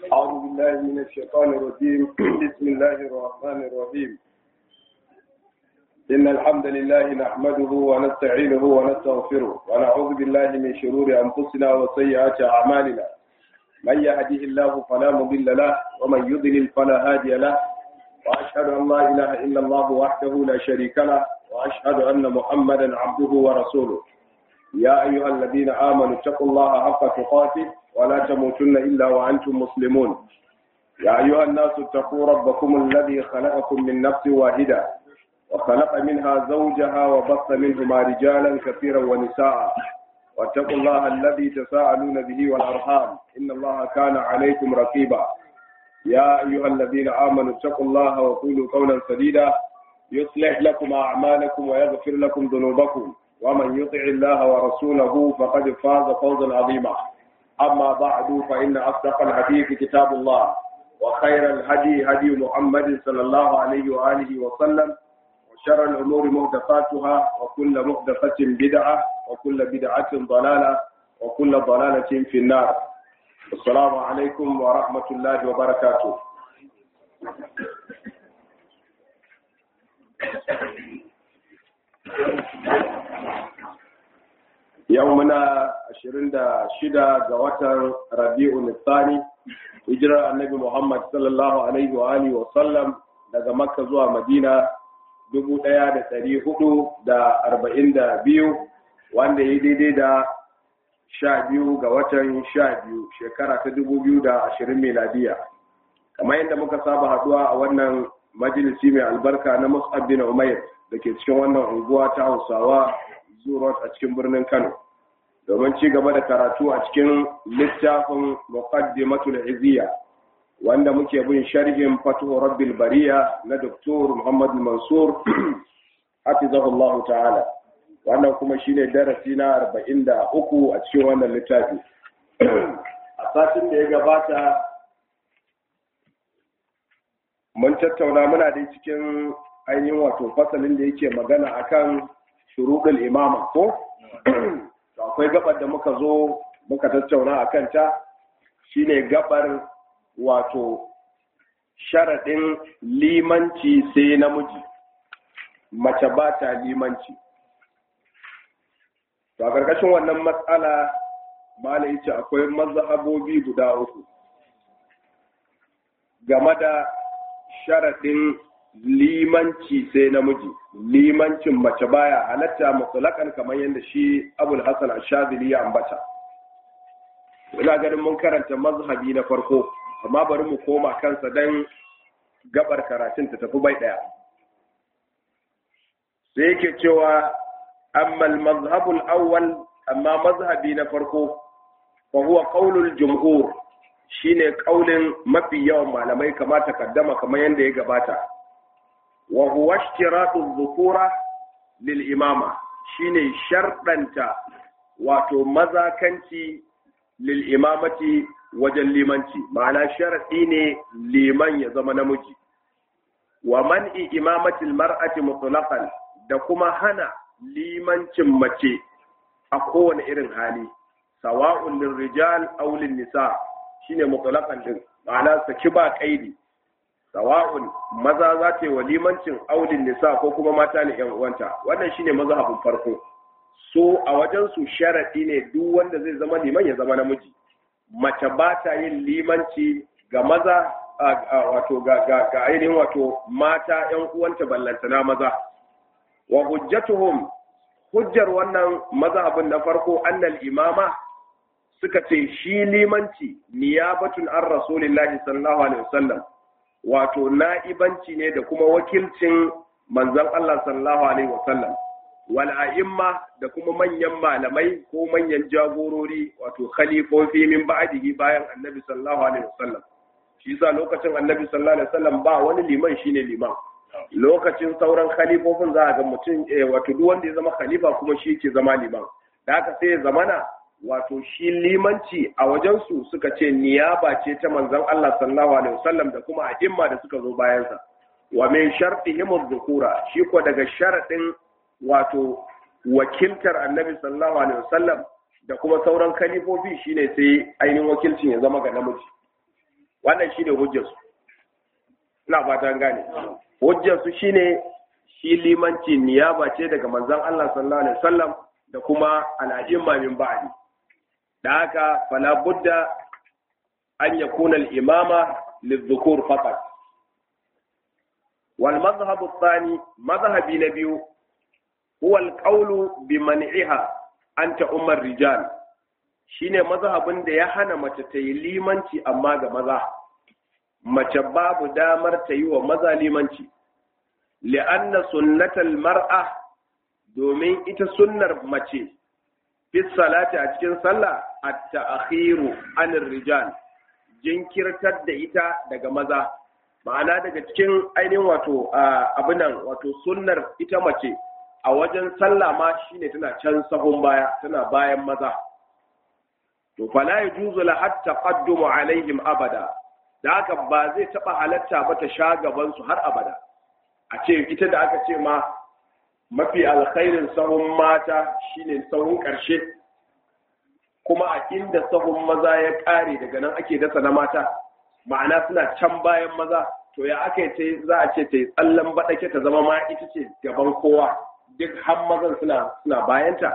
أعوذ بالله من الشيطان الرجيم بسم الله الرحمن الرحيم إن الحمد لله نحمده ونستعينه ونستغفره ونعوذ بالله من شرور أنفسنا وسيئات أعمالنا من يهده الله فلا مضل له ومن يضلل فلا هادي له وأشهد أن لا إله إلا الله وحده لا شريك له وأشهد أن محمدا عبده ورسوله يا أيها الذين آمنوا اتقوا الله حق تقاته ولا تموتن إلا وأنتم مسلمون يا أيها الناس اتقوا ربكم الذي خلقكم من نفس واحدة وخلق منها زوجها وبث منهما رجالا كثيرا ونساء واتقوا الله الذي تساءلون به والأرحام إن الله كان عليكم رقيبا يا أيها الذين آمنوا اتقوا الله وقولوا قولا سديدا يصلح لكم أعمالكم ويغفر لكم ذنوبكم ومن يطع الله ورسوله فقد فاز فوزا عظيما أما بعد فإن أصدق الحديث كتاب الله وخير الهدي هدي محمد صلى الله عليه وآله وسلم وشر الأمور محدثاتها وكل محدثة بدعة وكل بدعة ضلالة وكل ضلالة في النار السلام عليكم ورحمة الله وبركاته yau muna ashirin da shida ga watan rabi'u nisani hijirar annabi muhammad sallallahu alaihi wa alihi wa sallam daga makka zuwa madina dubu ɗaya da ɗari hudu da arba'in da biyu wanda ya daidai da sha biyu ga watan sha biyu shekara ta dubu biyu da ashirin miladiya kamar yadda muka saba haduwa a wannan majalisi mai albarka na mus'ab bin umair da ke cikin wannan unguwa ta hausawa zurot a cikin birnin Kano domin ci gaba da karatu a cikin littafin muqaddimatul iziya wanda muke bin sharhin fatuhu rabbil bariya na Dr. Muhammad Mansur hafizahullah ta'ala wannan kuma shine darasi na 43 a cikin wannan littafi a satin da ya gabata mun tattauna muna dai cikin ainihin wato fasalin da yake magana akan shuruɗul imama ko akwai gabar da muka zo muka tattauna a kanta shine gabar wato sharaɗin limanci sai namiji mace ba ta limanci to a ƙarƙashin wannan matsala malai ce akwai mazhabobi guda uku game da sharaɗin limanci sai namiji limancin mace baya halatta mutsalakan kamar yadda shi abul hasan ashadili ya ambata ina ganin mun karanta mazhabi na farko amma bari mu koma kansa dan gabar karatun ta tafi bai daya sai yake cewa amma al-mazhabul awwal amma mazhabi na farko fa huwa qaulul jumhur shine kaulin mafi yawan malamai kamata kaddama kamar yadda ya gabata wa huwa ishtiratu dhukura lil imama shine sharɗanta wato mazakanci lil imamati wajen limanci ma'ana sharadi ne liman ya zama namiji wa man'i imamati mar'ati mutlaqan da kuma hana limancin mace a kowane irin hali sawa'un lil rijal aw lin nisa shine mutlaqan din ma'ana saki ba kaidi sawa'un maza za ta yi wa limancin aulin nisa ko kuma mata ne yan uwanta wannan shine mazhabin farko so a wajen su sharadi ne duk wanda zai zama liman ya zama namiji mace ba ta yin limanci ga maza wato ga ga ainihin wato mata yan uwanta ballantana maza wa hujjatuhum hujjar wannan mazhabin na farko annal imama suka ce shi limanci niyabatun an rasulillahi sallallahu alaihi wasallam wato na'ibanci ne da kuma wakilcin manzon Allah sallallahu alaihi wasallam wal a'imma da kuma manyan malamai ko manyan jagorori wato khalifofi min ba'dihi bayan annabi sallallahu alaihi wasallam shi yasa lokacin annabi sallallahu alaihi wasallam ba wani liman shine liman lokacin sauran khalifofin za a ga mutum wato duk wanda ya zama khalifa kuma shi ke zama liman da haka sai ya zamana wato shi limanci a wajensu suka ce niyaba ce ta manzon Allah sallallahu alaihi wasallam da kuma a'imma da suka zo bayansa wa min shartihim adh-dhukura shi ko daga sharadin wato wakiltar annabi sallallahu alaihi wasallam da kuma sauran kalifofi shine sai ainihin wakilcin ya zama ga namiji wannan shine hujjarsu ina fatan gane hujjarsu shine shi limanci niyaba ce daga manzon Allah sallallahu alaihi wasallam da kuma al'ajimma min ba'di da haka fala budda an yakuna al-imama lidhukur faqat wal madhhab ath-thani madhhabi na biyu huwa al-qawlu bi man'iha anta ummar rijal shine mazhabin da ya hana mace ta yi limanci amma ga maza mace babu damar ta yi wa maza limanci li'anna sunnatal mar'a domin ita sunnar mace fi salati a cikin sallah at-ta'khiru anir rijal jinkirtar da ita daga maza ma'ana daga cikin ainihin wato abinan wato sunnar ita mace a wajen sallah ma shine tana can sahun baya tana bayan maza to fala yajuzu la hatta qaddumu alaihim abada da haka ba zai taba halatta ba ta sha gaban su har abada a ce ita da aka ce ma mafi alkhairin sahun mata shine sahun karshe kuma a inda sahun maza ya kare daga nan ake dasa na mata ma'ana suna can bayan maza to ya aka yi za a ce ta yi tsallan baɗake ta zama ma ita ce gaban kowa duk har mazan suna suna bayanta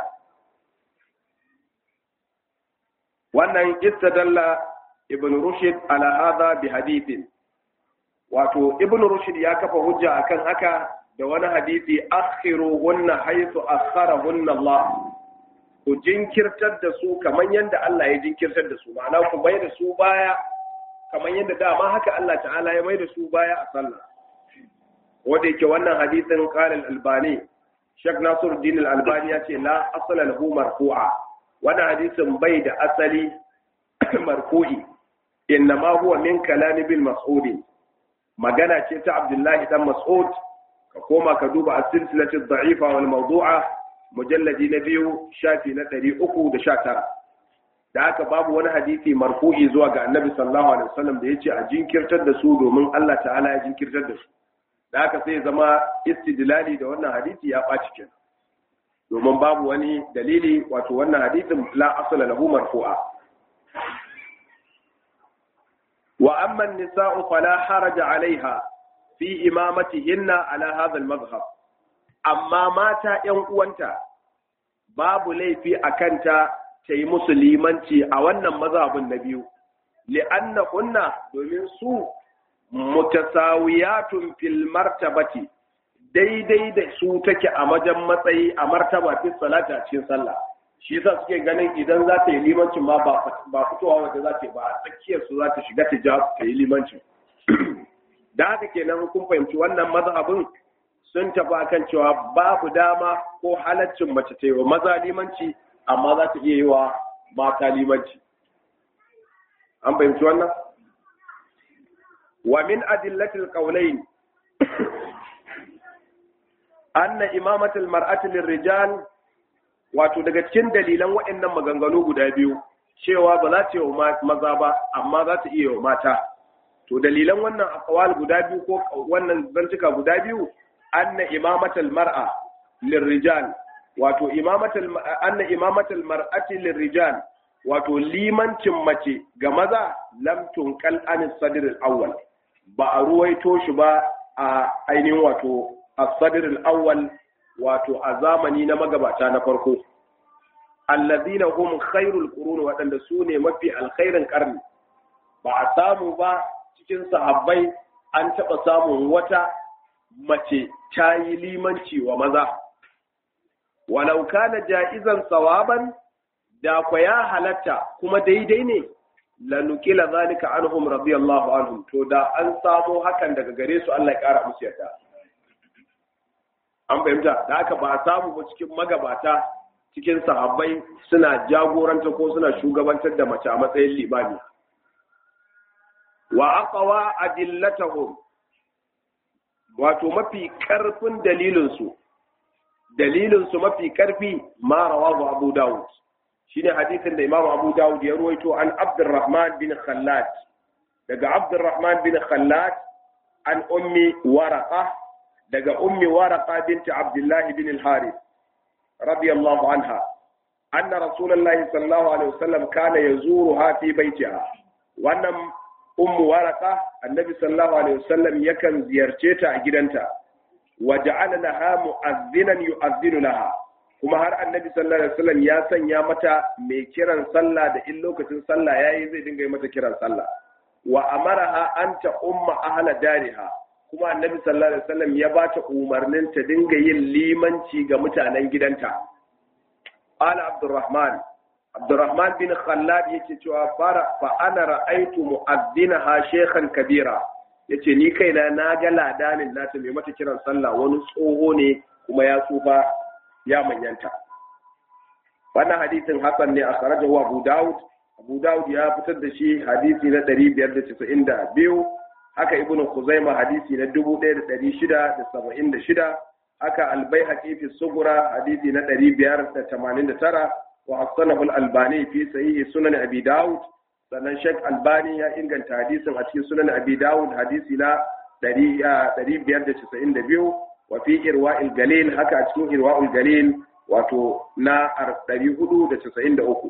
wannan istadalla ibn rushd ala hadha bi hadithin wato ibn rushd ya kafa hujja akan haka da wani hadisi akhiru hunna haythu akharahunna Allah ku jinkirtar da su kamar yadda Allah ya jinkirtar da su ma'ana ku bai da su baya kamar yadda dama haka Allah ta'ala ya mai da su baya a sallah wanda yake wannan hadisin qala al-albani Sheikh Nasiruddin al-Albani ya ce la asala lahu marfu'a wannan hadisin bai da asali marfu'i inna ma huwa min kalam bil mas'ud magana ce ta Abdullahi dan Mas'ud ka koma ka duba as-silsilatu ad-da'ifa wal mawdu'a mujalladi na biyu shafi na 319 da haka babu wani hadisi marfu'i zuwa ga Annabi sallallahu alaihi wasallam da yace a jinkirtar da su domin Allah ta'ala ya jinkirtar da su da haka sai zama istidlali da wannan hadisi ya ɓaci kenan domin babu wani dalili wato wannan hadisin la asala lahu marfu'a wa amma an-nisa'u fala haraja 'alayha fi imamatihinna ala hadha al-madhhab amma mata ƴan uwanta babu laifi akan ta ta yi musulmanci a wannan mazhabin na biyu li'anna kunna domin su mutasawiyatun fil martabati daidai da su take a wajen matsayi a martaba fi salata cikin sallah shi yasa suke ganin idan za ta yi limancin ma ba fitowa wanda za ta yi ba a tsakiyar su za ta shiga ta ja ta yi limancin da haka kenan kun fahimci wannan mazhabin sun tafi akan cewa babu dama ko halaccin mace ta yi wa maza limanci amma za ta iya yi wa mata limanci an fahimci wannan ومن أدلة القولين أن إمامة المرأة للرجال wato daga cikin dalilan waɗannan maganganu guda biyu cewa ba za ta yi wa maza ba amma za ta iya wa mata to dalilan wannan akwal guda biyu ko wannan zantuka guda biyu anna imamatal mar'a lirrijal wato imamatal anna imamatal mar'ati lirrijal wato limancin mace ga maza lam tunqal an sadr al-awwal ba a ruwaito shi ba a ainihin wato as-sadr al-awwal wato a zamani na magabata na farko alladhina hum khairul qurun wadanda su ne mafi alkhairin karni ba a samu ba cikin sahabbai an taɓa samun wata mace ta yi limanci wa maza walau kana ja'izan sawaban da kwa ya halatta kuma daidai ne lanukila zalika anhum radiyallahu anhum to da an samo hakan daga gare su Allah ya kara musu yarda an fahimta da haka ba a samu ba cikin magabata cikin sahabbai suna jagoranta ko suna shugabantar da mace a matsayin limami wa aqwa adillatahum wato mafi karfin dalilinsu dalilinsu mafi karfi ma rawahu abu dawud shine hadisin da Imam Abu Dawud ya ruwaito an Abdurrahman bin Khallad daga Abdurrahman bin Khallad an ummi Waraqa daga ummi Waraqa binti Abdullah bin al-Harith radiyallahu anha anna Rasulullah sallallahu alaihi wasallam kana yazuruha fi baitiha wannan ummu waraka annabi sallallahu alaihi wasallam yakan ziyarce ta a gidanta wa ja'ala laha mu'azzinan yu'azzinu laha kuma har annabi sallallahu alaihi wasallam ya sanya mata mai kiran sallah da in lokacin sallah yayi zai dinga yi mata kiran sallah wa amaraha an ta umma ahla dariha kuma annabi sallallahu alaihi wasallam ya bata umarnin ta dinga yin limanci ga mutanen gidanta ala abdurrahman abdurrahman bin khallad yake cewa fara fa ana ra'aitu mu'azzinaha shaykhan kabira yace ni kaina na ga ladanin nata mai mata kiran sallah wani tsoho ne kuma ya tsufa ya manyanta wannan hadisin hasan ne a kharajahu abu daud abu daud ya fitar da shi hadisi na 592 haka ibn khuzaima hadisi na 1676 haka albayhaqi fi sugura hadisi na 589 wa hasanahu al-albani fi sahih sunan abi daud sannan Sheikh Albani ya inganta hadisin a cikin sunan Abi Dawud hadisi na 592 wa fi irwa'il galil haka a cikin irwa'ul galil wato na 493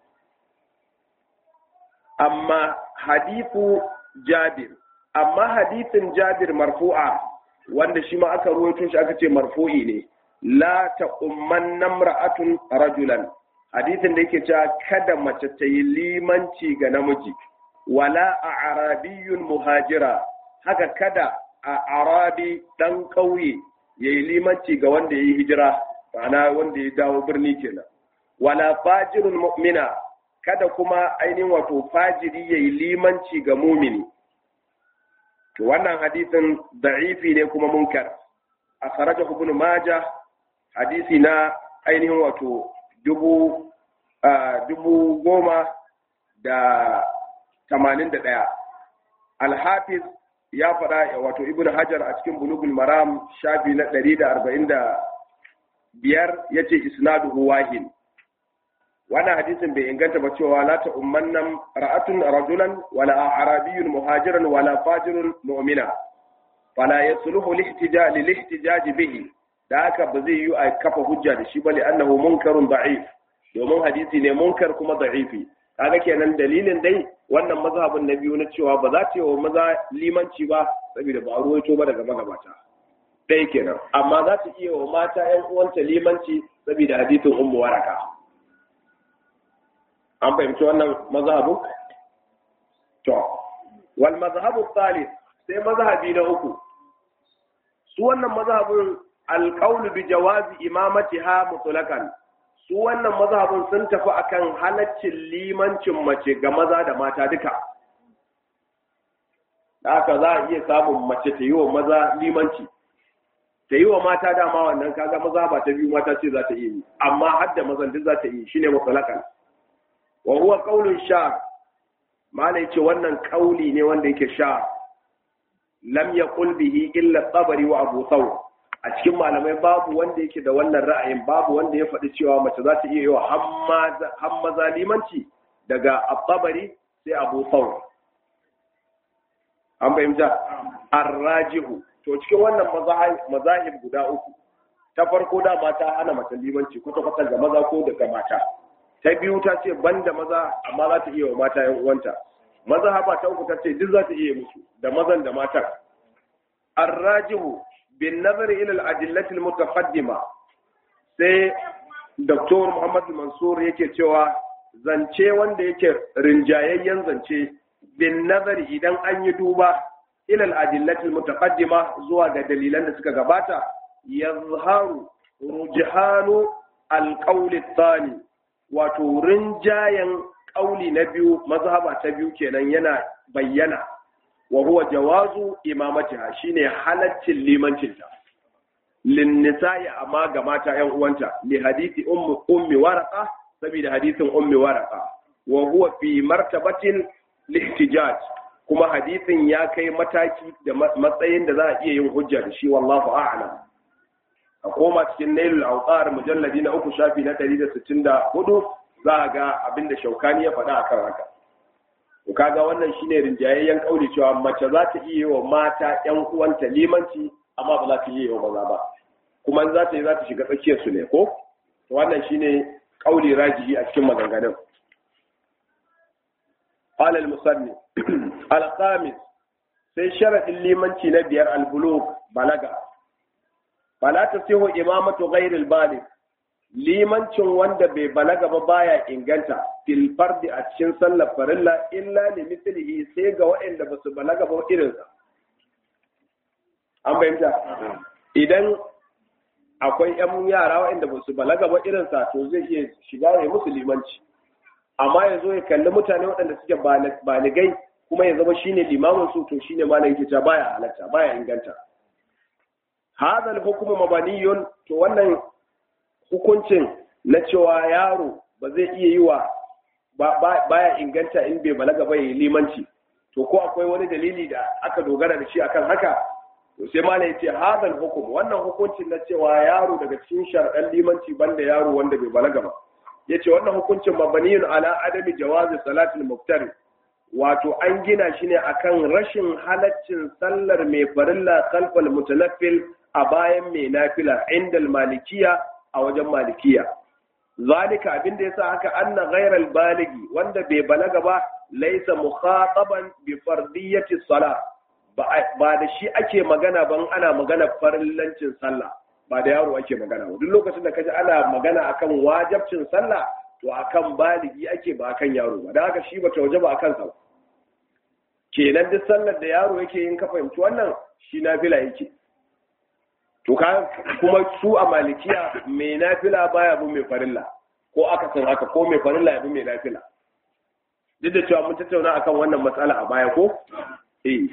amma hadithu Jabir amma hadithin Jabir marfu'a wanda shi ma aka ruwaito shi aka ce marfu'i ne la taqumman namra'atun rajulan hadisin da yake cewa kada mace ta yi limanci ga namiji wala a arabiyun muhajira haka kada a arabi dan ƙauye ya yi limanci ga wanda ya yi hijira ma'ana wanda ya dawo birni kenan wala fajirun mu'mina kada kuma ainihin wato fajiri ya yi limanci ga mumini to wannan hadisin da'ifi ne kuma munkar a kharaja ibn majah hadisi na ainihin wato dubu dubu goma da tamanin da ɗaya alhafiz ya faɗa wato ibn hajar a cikin bulugul maram shafi na ɗari da arba'in da biyar ya ce isnaduhu wahin wannan hadisin bai inganta ba cewa la ta ummannan ra'atun rajulan wala arabiyyun muhajiran wala fajirun mu'mina fala yasluhu lihtijaj lihtijaj bihi da haka ba zai yi a kafa hujja da shi bane annahu munkarun da'if domin hadisi ne munkar kuma da'ifi kaga kenan dalilin dai wannan mazhabin na biyu na cewa ba za ta yi wa maza limanci ba saboda ba a ruwaito ba daga magabata dai kenan amma za ta iya wa mata yan uwanta limanci saboda hadisin ummu waraka an fahimci wannan mazhabin to wal mazhabu thalith sai mazhabi na uku su wannan mazhabin alqawlu bi jawazi imamatiha mutlaqan su wannan mazhabin sun tafi akan halaccin limancin mace ga maza da mata duka haka za a iya samun mace ta yi wa maza limanci ta yi wa mata dama wannan kaga maza ba ta biyu mata ce za ta iya yi amma har da mazan duk za ta yi shine mutlaqan wa huwa qaulun sha malai ce wannan kauli ne wanda yake sha lam yaqul bihi illa tabari wa abu thawr a cikin malamai babu wanda yake da wannan ra'ayin babu wanda ya faɗi cewa mace za ta iya yi wa hammaza limanci daga at-tabari sai abu thawr an fahimta arrajihu to cikin wannan mazahib guda uku ta farko da mata hana mace limanci kwata kwata ga maza ko daga mata ta biyu ta ce banda maza amma za ta iya wa mata yan uwanta maza haba ta uku ta ce duk za ta iya musu da mazan da matan arrajihu bin nazar ila al-adillati al-mutaqaddima sai Dr. Muhammad Mansur yake cewa zance wanda yake rinjayayyen zance bin nazari idan an yi duba ilal adillatil mutaqaddima zuwa ga dalilan da suka gabata yazharu rujhanu alqawli thani wato rinjayen ƙauli na biyu mazhaba ta biyu kenan yana bayyana wa huwa jawazu imamatiha shine halaccin limancinta lin nisa'i amma ga mata yan uwanta li hadisi ummi ummi waraqa saboda hadisin ummi waraqa wa huwa fi martabatin lihtijaj kuma hadisin ya kai mataki da matsayin da za a iya yin hujja da shi wallahu a'lam a koma cikin nailul awqar mujalladi na uku shafi na 164 za a ga abinda shaukani ya faɗa akan haka to kaga wannan shine rinjayayyen kauli cewa mace za ta iya wa mata yan uwanta limanci amma ba za ta iya wa maza ba kuma za ta yi za ta shiga tsakiyar su ne ko to wannan shine kauli rajihi a cikin maganganun قال المصنف الخامس sai sharaɗin limanci na biyar albulug balaga fala ta siho imamatu ghairil balig limancin wanda bai balaga ba baya inganta fil fardi a cikin sallar farilla illa li mithlihi sai ga waɗanda ba su balaga ba irinsa an fahimta idan akwai yan yara waɗanda ba su balaga ba irinsa to zai iya shiga ya musu limanci amma ya zo ya kalli mutane waɗanda suke baligai kuma ya zama shine limamin su to shine malam yake cewa baya halatta baya inganta hadha al-hukmu mabaniyun to wannan hukuncin na cewa yaro ba zai iya yi wa baya inganta in bai balaga ba yi limanci to ko akwai wani dalili da aka dogara da shi akan haka to sai malam yace hadha al-hukm wannan hukuncin na cewa yaro daga cikin shar'an limanci banda yaro wanda bai balaga ba yace wannan hukuncin mabaniyun ala adami jawazi salatul muftari wato an gina shi ne akan rashin halaccin sallar mai farilla kalfal mutanaffil a bayan mai nafila inda malikiya a wajen malikiya zalika abin da yasa haka anna ghairal baligi wanda bai balaga ba laysa mukhataban bi fardiyati salah ba da shi ake magana ban ana magana farillancin sallah ba da yaro ake magana ba duk lokacin da kaji ana magana akan wajabcin sallah to akan baligi ake ba akan yaro ba dan haka shi ba ta waje ba akan sa kenan duk sallar da yaro yake yin ka fahimci wannan shi nafila yake to ka kuma su a malikiya mai nafila baya bin mai farilla ko aka san haka ko mai farilla ya bi mai nafila duk da cewa mun tattauna akan wannan matsala a baya ko eh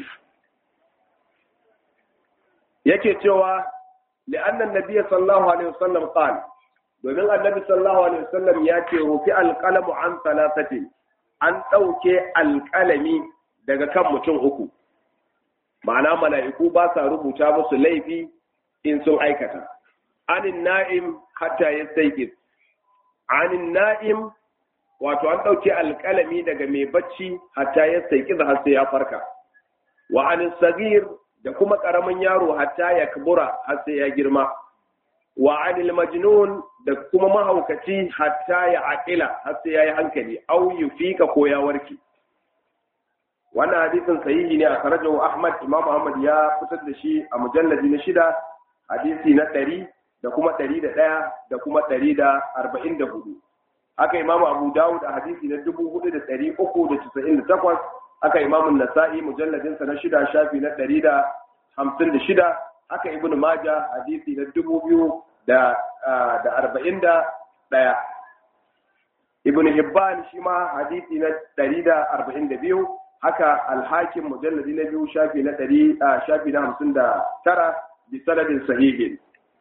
yake cewa لأن النبي صلى الله عليه وسلم قال domin annabi sallallahu alaihi wasallam ya ce rufi alqalamu an salasati an ɗauke alƙalami daga kan mutum uku ma'ana mala'iku ba sa rubuta musu laifi in sun aikata anin na'im hatta ya saikis anin na'im wato an ɗauke alƙalami daga mai bacci hatta ya saikis har sai ya farka wa anin sagir da kuma ƙaramin yaro hatta ya kabura har sai ya girma wa anil majnun da kuma mahaukaci hatta ya aqila har sai ya yi hankali au yufika ko ya warke wannan hadisin sahihi ne a karajahu Ahmad Imam Ahmad ya fitar da shi a mujalladi na shida hadisi na ɗari da kuma ɗari da ɗaya da kuma ɗari da arba'in da hudu haka Imam Abu Dawud a hadisi na dubu hudu da ɗari uku da casa'in da takwas haka Imam Nasa'i mujalladinsa na shida shafi na ɗari da hamsin da shida haka Ibn Majah hadisi na dubu biyu da da arba'in da ɗaya Ibn Hibban shi ma hadisi na ɗari da arba'in da biyu haka alhakin mujalladi na biyu shafi na ɗari a shafi na hamsin da tara bi sanadin sahihin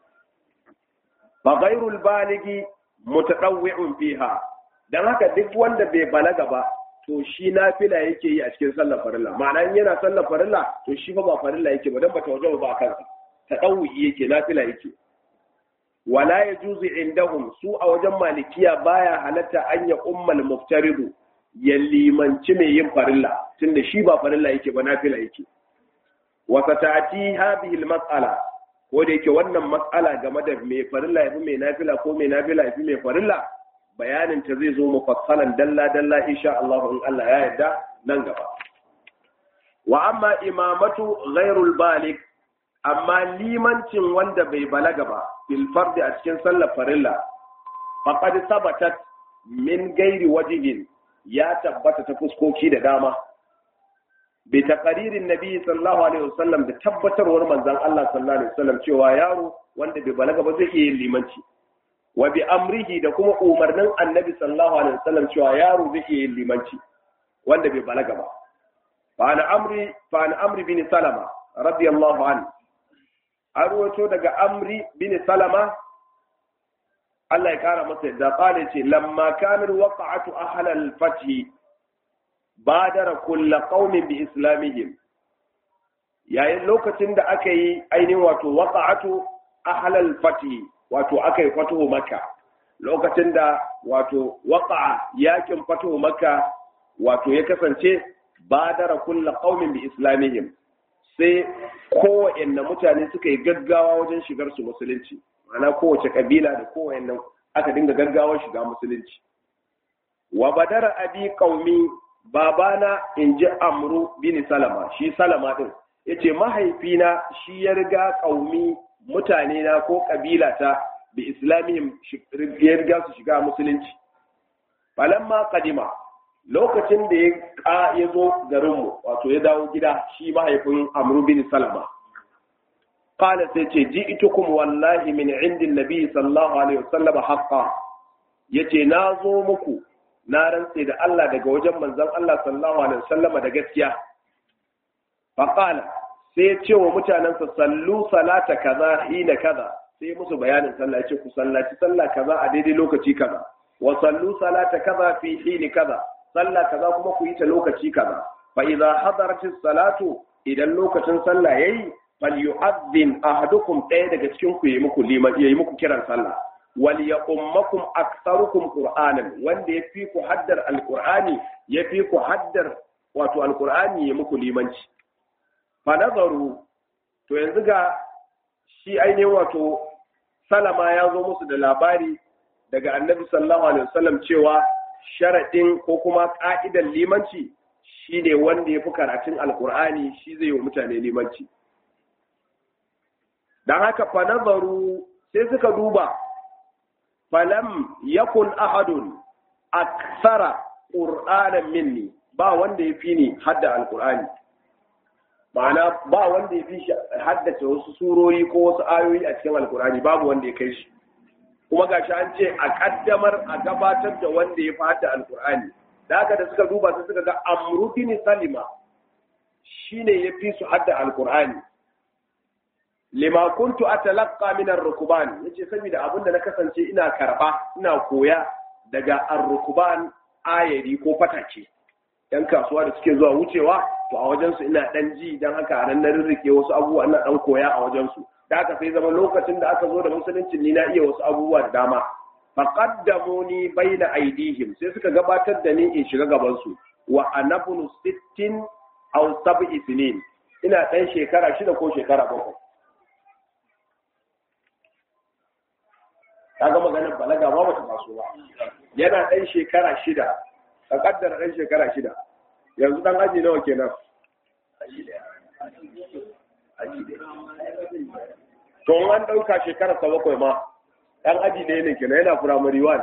fa ghairul baligi mutadawwi'un fiha dan haka duk wanda bai balaga ba to shi nafila yake yi a cikin sallar farilla ma'ana in yana sallar farilla to shi fa ba farilla yake ba dan ba tawaje ba kansa tadawwi yake nafila yake wala yajuzu indahum su a wajen malikiya baya halatta an ya ummal muftaridu ya limanci mai yin farilla tunda shi ba farilla yake ba nafila yake wa satati hadhihi almas'ala ko da yake wannan mas'ala game da mai farilla yafi mai nafila ko mai nafila yafi mai farilla bayanin ta zai zo mufassalan dalla dalla insha Allah in Allah ya yarda nan gaba wa amma imamatu ghairul balik amma limancin wanda bai balaga ba fil fardi a cikin sallar farilla faqad sabatat min gairi wajihin ya tabbata ta fuskoki da dama bi taqaririn nabi sallallahu alaihi wasallam da tabbatarwar manzon Allah sallallahu alaihi wasallam cewa yaro wanda bai balaga ba zai iya yin limanci wa bi amrihi da kuma umarnin annabi sallallahu alaihi wasallam cewa yaro zai iya yin limanci wanda bai balaga ba fa an amri fa an amri bin salama radiyallahu anhu an ruwato daga amri bin salama Allah ya kara masa yadda kale ce lamma kanar waqa'atu ahlal fathi badara kulla qaumin bi islamihim yayin lokacin da aka yi ainihin wato waqa'atu ahlal fathi wato aka yi fatuhu makka lokacin da wato waqa'a yakin fatuhu makka wato ya kasance badara kulla qaumin bi islamihim sai kowanne mutane suka yi gaggawa wajen shigar su musulunci ma'ana kowace kabila da kowanne aka dinga gaggawar shiga musulunci wa badara abi qaumi babana in ji amru bin salama shi salama din yace mahaifina shi ya riga kaumi mutane na ko kabila ta bi islamihim ya riga su shiga musulunci falamma kadima lokacin da ya ya zo garinmu wato ya dawo gida shi mahaifin amru bin salama qala sai ce ji'tukum wallahi min indin nabi sallallahu alaihi wasallam haqqan yace na zo muku na rantse da Allah daga wajen manzon Allah sallallahu alaihi wasallam da gaskiya fa qala sai ya ce wa mutanensa sallu salata kaza hina kaza sai musu bayanin sallah yace ku sallaci sallah kaza a daidai lokaci kaza wa sallu salata kaza fi hini kaza sallah kaza kuma ku yi ta lokaci kaza fa idza hadaratis salatu idan lokacin sallah yayi fal yu'adhdhin ahadukum ɗaya daga cikin ku yayi muku liman yayi muku kiran sallah wal ya ummakum aktharukum qur'anan wanda ya fi ku haddar alqur'ani ya fi ku haddar wato alqur'ani ya muku limanci fa nazaru to yanzu ga shi ainihin wato salama ya zo musu da labari daga annabi sallallahu alaihi wasallam cewa sharadin ko kuma ka'idar limanci shine wanda ya fi karatun alqur'ani shi zai yi wa mutane limanci dan haka fa nazaru sai suka duba falam yakun ahadun aksara qur'anan minni ba wanda ya fi ni hadda alqur'ani ma'ana ba wanda ya fi shi haddace wasu surori ko wasu ayoyi a cikin alqur'ani babu wanda ya kai shi kuma gashi an ce a kaddamar a gabatar da wanda ya fi hadda alqur'ani da haka da suka duba sai suka ga amru bin salima shine ya fi su hadda alqur'ani lima kuntu atalaqqa min ar-rukban yace saboda abinda na kasance ina karba ina koya daga ar-rukban ayari ko fatake yan kasuwa da suke zuwa wucewa to a wajen su ina dan ji dan haka nan na rirrike wasu abubuwa ina dan koya a wajen su da haka sai zama lokacin da aka zo da musulunci ni na iya wasu abubuwa da dama faqaddamuni baina aidihim sai suka gabatar da ni in shiga gaban su wa anabnu sittin aw sab'i sinin ina dan shekara shida ko shekara bakwai kaga maganar balaga ba bata taso ba yana ɗan shekara shida ka kaddara ɗan shekara shida yanzu ɗan aji nawa kenan to an ɗauka shekara sa bakwai ma ɗan aji ɗaya ne kenan yana firamare one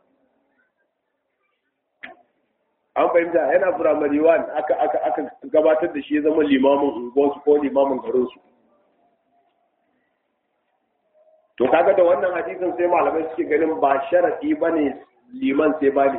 an fahimta yana firamare one aka aka aka gabatar da shi ya zama limamin unguwarsu ko limamin garinsu to kaga da wannan hadisin sai malamai suke ganin ba sharadi bane liman sai bali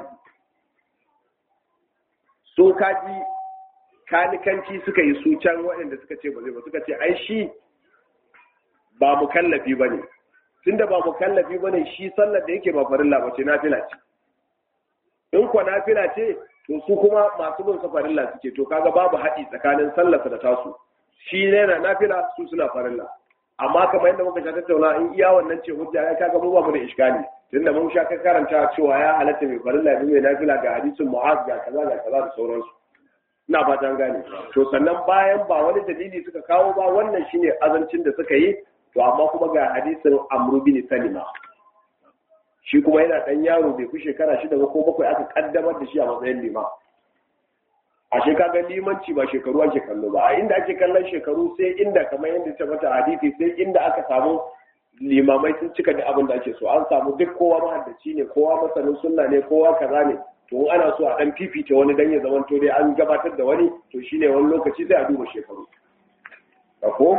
so kaji kanikanci suka yi su can waɗanda suka ce ba zai ba suka ce ai shi ba mukallafi bane tunda ba mukallafi bane shi sallar da yake ba farilla ba ce nafila ce in kwa nafila ce to su kuma masu bin sa farilla suke to kaga babu haɗi tsakanin sallarsa da tasu shi ne na nafila su suna farilla amma kamar yadda muka sha tattauna in iya wannan ce hujja ya kaga mu ba mu da iskali tunda mun sha karanta cewa ya halatta mai farilla bi mai nafila ga hadisin mu'az ga kaza ga kaza da sauransu ina fatan gane to sannan bayan ba wani dalili suka kawo ba wannan shine azancin da suka yi to amma kuma ga hadisin amru bin salima shi kuma yana dan yaro bai fi shekara shida ba ko bakwai aka kaddamar da shi a matsayin lima a kaga limanci ba shekaru ake kallo ba a inda ake kallon shekaru sai inda kamar yadda ta mata hadisi sai inda aka samu limamai sun cika da abin da ake so an samu duk kowa mahaddaci ne kowa masanin sunna ne kowa kaza ne to ana so a dan fifita wani dan ya zama to dai an gabatar da wani to shine wani lokaci sai a duba shekaru ko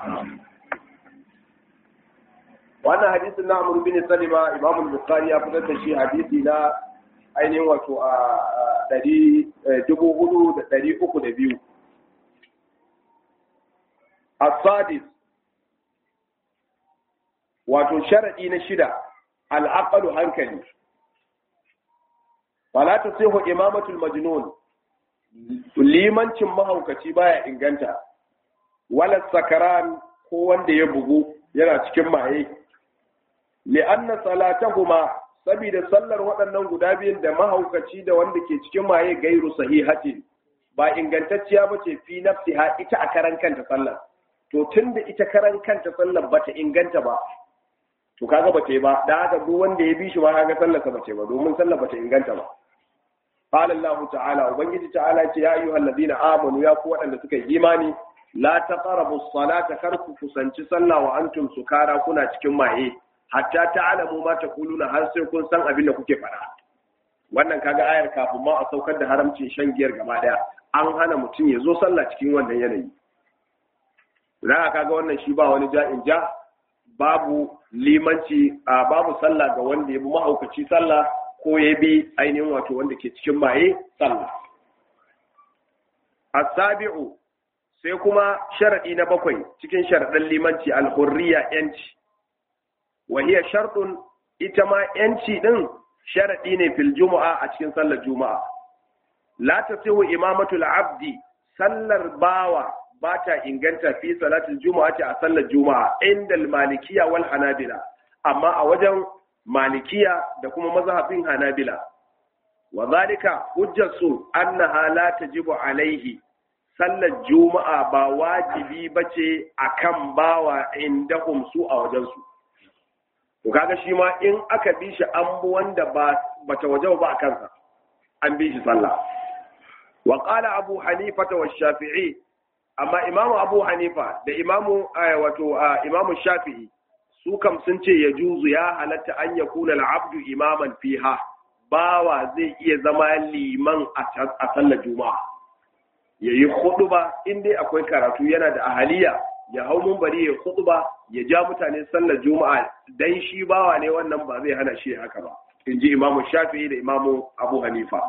wannan hadisin na Amr bin Salima Imam Bukhari ya fitar da shi hadisi na ainihin wato a ɗari dubu hudu da ɗari uku da biyu. Asadis wato sharaɗi na shida al'aƙalu hankali. Fala ta siho imamatul majnun limancin mahaukaci baya inganta, wala sakaran ko wanda ya bugu yana cikin maye, li'anna salatahuma saboda sallar waɗannan guda biyun da mahaukaci da wanda ke cikin maye gairu sahihatin ba ingantacciya ba ce fi nafsiha ita a karan kanta sallar to tun da ita karan kanta sallar ba ta inganta ba to kaga ba ta yi ba da haka duk wanda ya bi shi ba kaga sallar sa ba ta ba domin sallar ba ta inganta ba qala Allah ta'ala ubangiji ta'ala ce ya ayyuhal ladina amanu ya ku waɗanda suka yi imani la taqrabu as-salata kar ku kusanci sallah wa antum sukara kuna cikin maye hatta ta'lamu ma taquluna har sai kun san abin da kuke faɗa wannan kaga ayar kafin ma a saukar da haramcin shan giyar gaba daya an hana mutum ya zo sallah cikin wannan yanayi za kaga wannan shi ba wani ja'in ja babu limanci a babu sallah ga wanda ya bi mahaukaci sallah ko ya bi ainihin wato wanda ke cikin maye sallah asabi'u sai kuma sharadi na bakwai cikin sharadan limanci alhurriya yanci wa hiya shartun ita ma yanci din sharadi ne fil juma'a a cikin sallar juma'a la tasihu imamatul abdi sallar bawa ba ta inganta fi salatul juma'a a sallar juma'a inda malikiya wal hanabila amma a wajen malikiya da kuma mazhabin hanabila wa zalika hujjatu annaha la tajibu alaihi sallar juma'a ba wajibi bace akan bawa indahum su a wajen su to kaga shi ma in aka bi shi an bu wanda ba bata waje ba a kansa an bi shi sallah wa qala abu hanifa wa shafi'i amma imamu abu hanifa da imamu wato imamu shafi'i su kam sun ce ya juzu ya halatta an ya kuna al'abdu imaman fiha bawa zai iya zama liman a sallar juma'a ya yi ba in dai akwai karatu yana da ahaliya ya hau mumbari ya ba ya ja mutane sallar juma'a dan shi bawa ne wannan ba zai hana shi haka ba in ji imamu shafi'i da imamu abu hanifa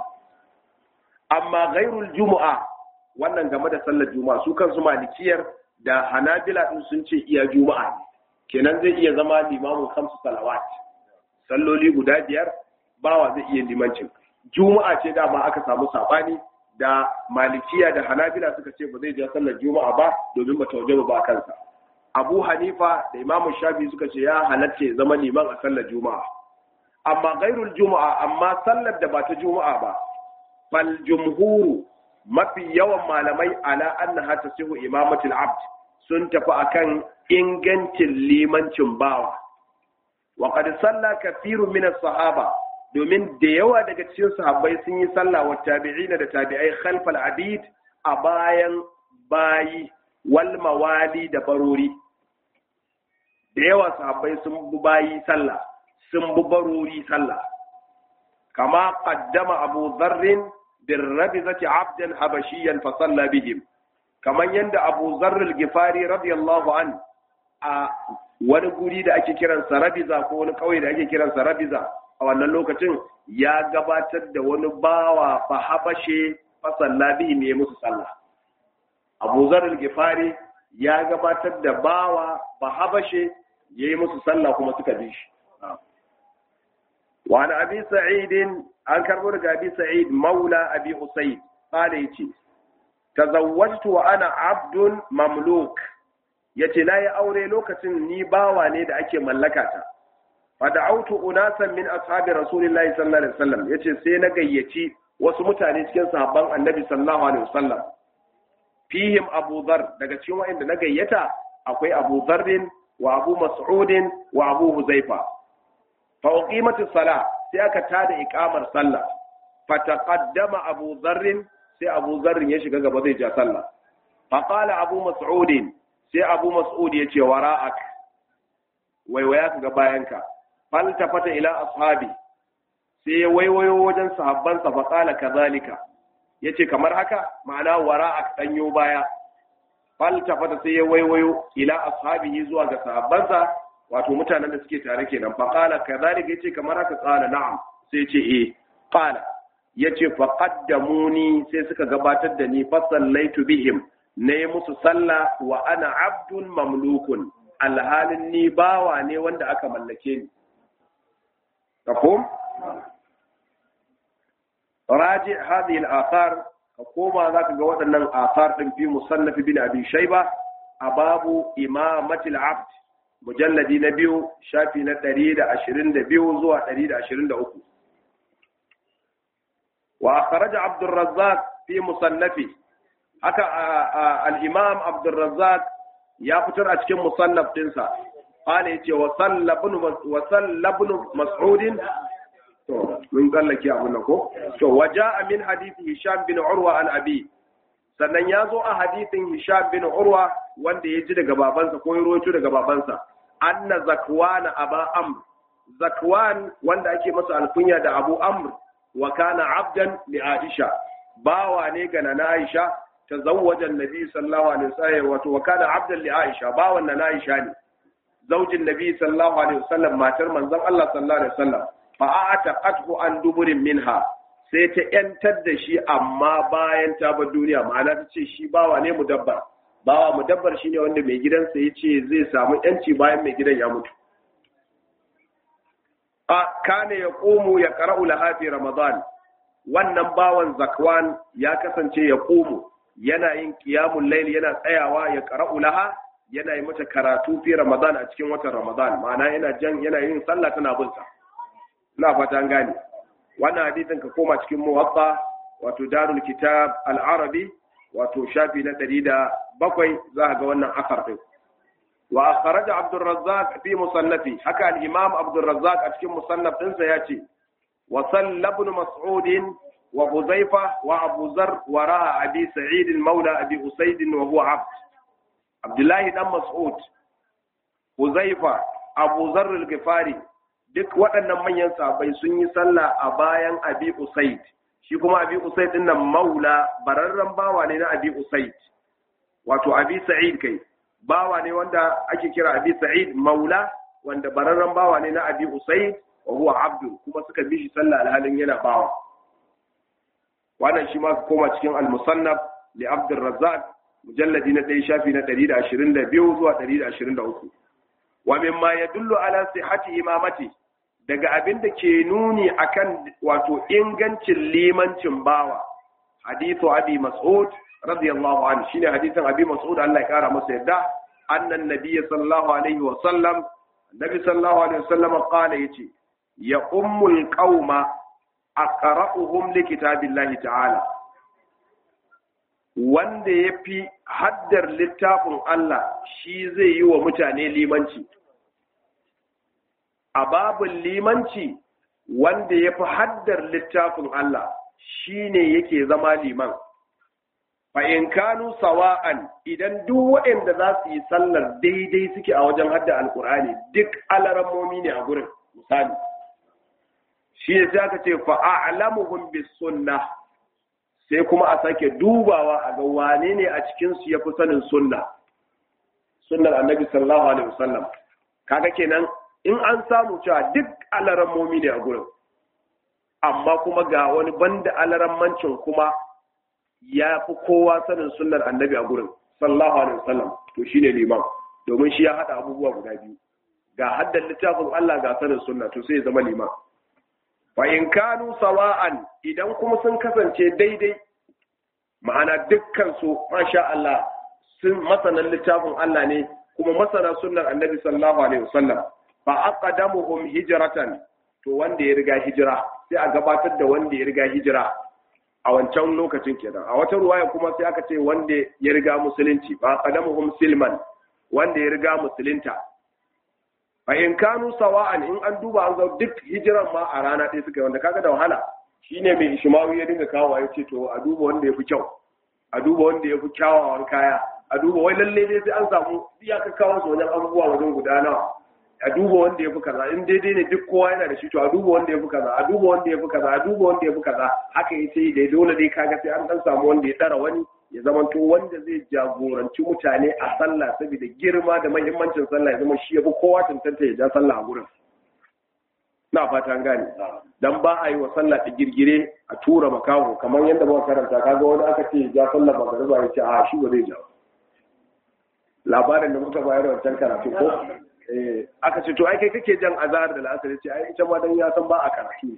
amma gairul juma'a wannan game da sallar juma'a su kansu malikiyar da hanabila din sun ce iya juma'a ne kenan zai iya zama limamin kamsu salawat salloli guda biyar bawa zai iya limancin juma'a ce dama aka samu sabani da malikiya da hanabila suka ce ba zai ja sallar juma'a ba domin ba tauje ba kansa abu hanifa da imamu shafi suka ce ya halatta ya zama liman a sallar juma'a amma gairul juma'a amma sallar da ba ta juma'a ba fal jumhuru mafi yawan malamai ala annaha tasihu imamatul abd sun tafi akan ingancin limancin bawa wa qad salla kathirun min sahaba domin da yawa daga cikin sahabbai sun yi sallah wa tabi'ina da tabi'ai khalfal abid a bayan bayi wal mawali da barori da yawa sahabbai sun bi bayi sallah sun bi barori sallah kama qaddama abu dharrin بالربزة عبدا حبشيا فصلى بهم كمان يند أبو ذر الغفاري رضي الله عنه wani guri da ake kiransa rabiza ko wani kauye da ake kiransa rabiza a wannan lokacin ya gabatar da wani bawa fa habashe fa salla bihi ne musu sallah Abu Zar al-Ghifari ya gabatar da bawa fa habashe yayi musu sallah kuma suka bi shi wa an abi sa'id an karbo daga abi sa'id maula abi usayd qala yace tazawwajtu wa ana abdun mamluk yace na yi aure lokacin ni bawa ne da ake mallaka ta fa da'awtu unasan min ashabi rasulillahi sallallahu alaihi wasallam yace sai na gayyaci wasu mutane cikin sahabban annabi sallallahu alaihi wasallam fihim abu dhar daga cikin wa'anda na gayyata akwai abu dharrin wa abu mas'udin wa abu huzaifa fa uqimatis sala sai aka tada iqamar sallah fa taqaddama abu dharrin sai abu dharrin ya shiga gaba zai ja sallah fa qala abu mas'udin sai abu mas'ud ya ce wara'ak waiwaya ka ga bayanka fal tafata ila ashabi sai ya waiwayo wajen sahabbansa fa qala kadhalika yace kamar haka ma'ana wara'ak danyo baya fal tafata sai ya waiwayo ila ashabihi zuwa ga sahabbansa wato mutanen da suke tare kenan fa qala kadhalika yace kamar haka qala na'am sai yace eh qala yace fa qaddamuni sai suka gabatar da ni fa sallaitu bihim na yi musu sallah wa ana abdun mamlukun alhalin ni bawa ne wanda aka mallake ni kafum raji hadhihi al-athar ka koma zaka ga waɗannan athar din fi musannaf bin abi shayba a babu imamatil abd mujalladi na biyu shafi na 122 zuwa 123 wa akhraja abdur razzaq fi musannafi haka al'imam abdulrazzak ya fitar a cikin musannaf ɗinsa ƙala ya ce wa sallabin mas'udin to mun tsallake abu na ko to waja min hadisi hisham bin urwa an abi sannan ya zo a hadisin hisham bin urwa wanda ya ji daga babansa ko ya rawaito daga babansa anna zakwan aba amr zakwan wanda ake masa alkunya da abu amr wa kana abdan li aisha bawa ne ga nana aisha tazawwaja annabi sallallahu alaihi wasallam wato wa kana abdan li aisha bawan nana aisha ne zaujin nabi sallallahu alaihi wasallam matar manzon Allah sallallahu alaihi wasallam fa ataqathu an duburin minha sai ta yantar da shi amma bayan ta bar duniya ma'ana ta ce shi bawa ne mudabbar bawa mudabbar shine wanda mai gidansa ya ce zai samu yanci bayan mai gidan ya mutu a kane ya komo ya qara'u laha fi ramadan wannan bawan zakwan ya kasance ya komo yana yin qiyamul layl yana tsayawa ya qara'u laha yana yi mata karatu fi ramadan a cikin watan ramadan ma'ana yana jan yana yin sallah tana bin sa ina fata an gane wannan hadisin ka koma cikin muwatta wato darul kitab al-arabi wato shafi na 107 za ka ga wannan asar din wa akhraja abdur razzaq fi musannafi haka al-imam abdur razzaq a cikin musannaf din sa yace wa sallab ibn mas'ud wa huzaifa wa abu zar wa ra'a abi sa'id mawla abi usayd wa huwa abd abdullahi dan mas'ud huzaifa abu zar al-ghifari duk waɗannan manyan sahabbai sun yi sallah a bayan abi usaid shi kuma abi usaid din nan maula bararren bawa ne na abi usaid wato abi sa'id kai bawa ne wanda ake kira abi sa'id maula wanda bararren bawa ne na abi usaid wa huwa abdu kuma suka bi shi sallah alhalin yana bawa wannan shi ma koma cikin al-musannaf li abdur razzaq mujalladi na ɗaya shafi na 122 zuwa 123 wa mimma yadullu ala sihhati imamati daga abin da ke nuni akan wato ingancin limancin bawa hadithu abi mas'ud radiyallahu anhu shine hadithin abi mas'ud Allah ya kara masa yadda annan nabiy sallallahu alaihi wa sallam nabi sallallahu alaihi wa sallam qala yace ya ummul qauma aqra'uhum li kitabillahi ta'ala wanda yafi haddar littafin Allah shi zai yi wa mutane limanci a babin limanci wanda ya fi haddar littafin Allah shi ne yake zama liman. in kanu sawa'an idan duk waɗanda za su yi sallar daidai suke a wajen hadda alkur'ani duk alarammomi ne a gurin misali. Shi ne sai aka ce fa'a'alamuhum bis sunna sai kuma a sake dubawa a ga wane ne a cikinsu ya fi sanin sunna. Sunnar annabi sallallahu alaihi wasallam. Kaga kenan in an samu cewa duk alarammomi ne a gurin amma kuma ga wani banda alarammancin kuma ya fi kowa sanin sunnar annabi a gurin sallallahu alaihi wasallam to shine liman domin shi ya hada abubuwa guda biyu ga haddan littafin Allah ga sanin sunna to sai ya zama liman fa in kanu sawa'an idan kuma sun kasance daidai ma'ana dukkan su masha Allah sun masanan littafin Allah ne kuma masana sunnar annabi sallallahu alaihi wasallam fa aqdamuhum hijratan to wanda ya riga hijira sai a gabatar da wanda ya riga hijira a wancan lokacin kenan a wata ruwaya kuma sai aka ce wanda ya riga musulunci fa aqdamuhum silman wanda ya riga musulunta fa in kanu sawa'an in an duba an ga duk hijiran ma a rana ɗaya suka yi wanda kaga da wahala shine mai ishmawi ya dinga kawo ya ce to a duba wanda ya fi kyau a duba wanda ya fi kyawawan kaya a duba wai lalle dai sai an samu iya ka kawo su wajen abubuwa wajen guda nawa a duba wanda ya fi kaza in daidai ne duk kowa yana da shi to a duba wanda ya fi kaza a duba wanda ya fi kaza a duba wanda ya fi kaza haka ya sai dai dole dai kaga sai an dan samu wanda ya tsara wani ya zama to wanda zai jagoranci mutane a sallah saboda girma da muhimmancin sallah ya zama shi ya fi kowa tantance ya ja sallah a gurin na fata an gane dan ba a yi wa sallah ta girgire a tura makaho kamar yadda muka karanta kaga wani aka ce ja sallah magariba ya ce a shi ba zai ja labarin da muka bayar da wancan karatu ko aka ce to ai kai kake jan azhar da la'asar ce ai ita ma dan ya san ba a karatu